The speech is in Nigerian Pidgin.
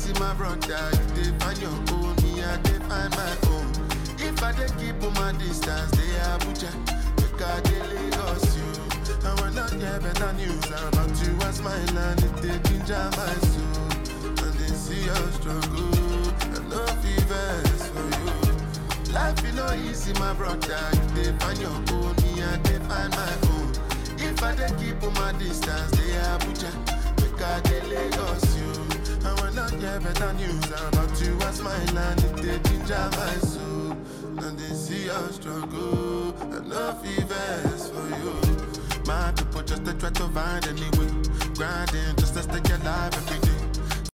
easy, my brother. You dey find your own, me I dey find my own. If I dey keep on my distance, they Abuja, make I dey Lagos you. And when I get better news about you as my land, it dey ginger my soul. And they see your struggle, and no fevers for you. Life is no easy, my brother. You dey find your own, me I dey find my own. If I dey keep on my distance, they Abuja, make I dey Lagos you. And when I get better news about you as my land, it dey ginger my soul. And they see your struggle, and no fevers for you. My people just to try to find any way, grinding just to stay alive every